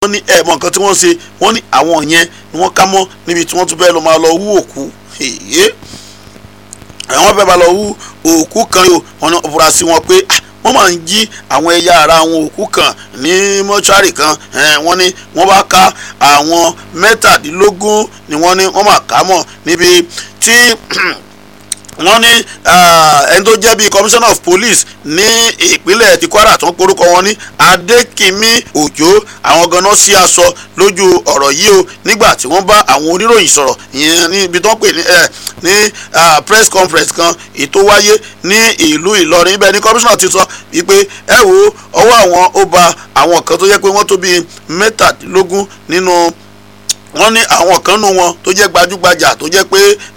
wọ́n ní ẹ̀ mọ nǹkan tí wọ́n ṣe wọ́n ní àwọn yẹn ni wọ́n ká mọ́ níbi tí wọ́n tún fẹ́ lọ máa lọ wú òkú èyí àwọn fẹ́ máa lọ wú òkú kan yìí wọ́n ní fura sí wọn pé wọ́n máa ń jí àwọn ẹ̀yà ara àwọn òkú kan ní mọ́ṣúárì kan wọ́n ní wọ́n bá ká àwọn mẹ́tàdínlógún ni wọ́n ní wọ́n máa ká mọ́ níbi tí wọ́n ní ẹni tó jẹ́ bíi commissioner of police ní ìpínlẹ̀ ti Kwara tó ń porúkọ wọn ní Adékìmí Òjó àwọn ganan sí aṣọ lójú ọ̀rọ̀ yìí o nígbà tí wọ́n bá àwọn oníròyìn sọ̀rọ̀ ìyẹn níbi tó ń pè ní ní press conference kan ètò wáyé ní ìlú Ìlọrin ibẹ̀ ní commissioner ti sọ wípé ẹ wo ọwọ́ àwọn ó ba àwọn kan tó jẹ́ pé wọ́n tó bíi mẹ́tàdínlógún nínú wọ́n ní àwọn kan nù wọn tó jẹ́ gbajúgbajà tó jẹ́ pé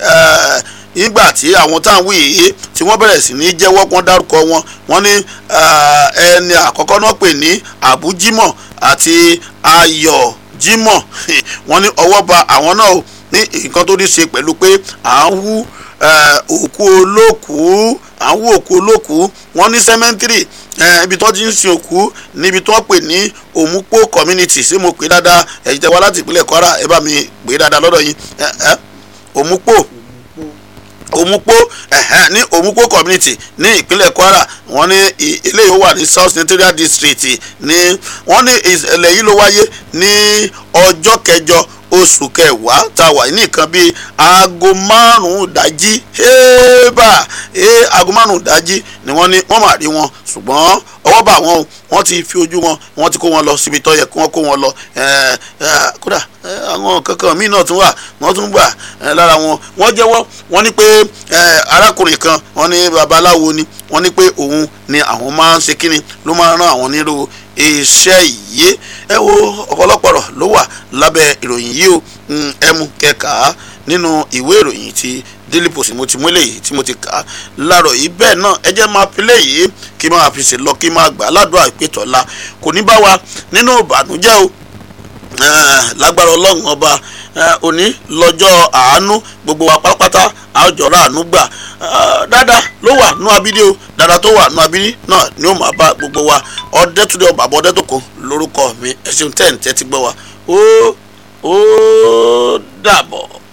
nígbà tí àwọn tá à ń wí yìí tí wọ́n bẹ̀rẹ̀ sí ní jẹ́wọ́ pọ́n dárúkọ wọn wọ́n ní ẹni àkọ́kọ́ náà pè ní Abu Jimoh àti Ayọ̀ Jimoh wọ́n ní ọwọ́ ba àwọn náà ní nǹkan tó ní ṣe pẹ̀lú pé à ń wú òkú olókùú à ń wú òkú olókùú wọ́n ní sẹ́mẹ́ntìrì ibi tó ti ń sin òkú níbi tó ń pè ní Òmùpó community ṣé mo pè dáadáa ẹ̀yin tẹ́ wá láti ìpínlẹ̀ Kwara ẹ bá mi pè dáadáa lọ́dọ̀ yín Òmùpó òmùpó ẹ̀hẹ́n ní òmùpó community ní ìpínlẹ̀ kwara wọ́n ní eléyìí wà ní south senatorial district ní wọ́n ní ìṣẹ̀lẹ̀ yìí ló wáyé ní ọjọ́ kẹjọ oṣù kẹwàá tá a wà ní nǹkan bíi aago márùn-ún dájí éèbà ee aago márùn-ún dájí ni wọ́n ní wọ́n máa rí wọn ṣùgbọ́n ọwọ́ bá wọn o wọ́n ti fi ojú wọn wọ́n ti kó wọn lọ síbi tó yẹ kí wọ́n kó wọn lọ kódà àwọn kankan míì náà tún wà wọ́n tún gbà lára wọn wọ́n jẹ́wọ́ wọ́n ní pé arákùnrin kan wọ́n ní babaláwo ni wọ́n ní pé òun ni àwọn máa ń ṣe kíni ló máa ń rán àwọn nírú iṣẹ́ yìí ẹ wo ọ̀pọ̀lọpọ̀ rọ̀ ló wà lábẹ́ ìròyìn yìí o ẹ mú kẹka nínú ìwé ìròyìn ti Daily Post mo ti mú eléyìí tí mo ti kà á láàárọ̀ yìí bẹ́ẹ̀ náà ẹ jẹ́ máa pilẹ̀ yìí kí máa fi ṣe lọ kí máa gbà ládùúgbò àìpétọ́lá kò ní bá wa nínú ìbànújẹ́ o lágbára ọlọ́run ọba òní lọ́jọ́ àánú gbogbo wa pátápátá àjọra àánú gbà dáadáa ló wà nú abídí o dáadáa tó wà nú abídí náà ni ó máa bá gbogbo wa ọdẹtúndé ọba àbọ̀dẹ́tòkò lórúkọ mi ẹ̀sìn tẹ̀ ń tẹ́tí gbọ́ wa ó ó dàbọ̀.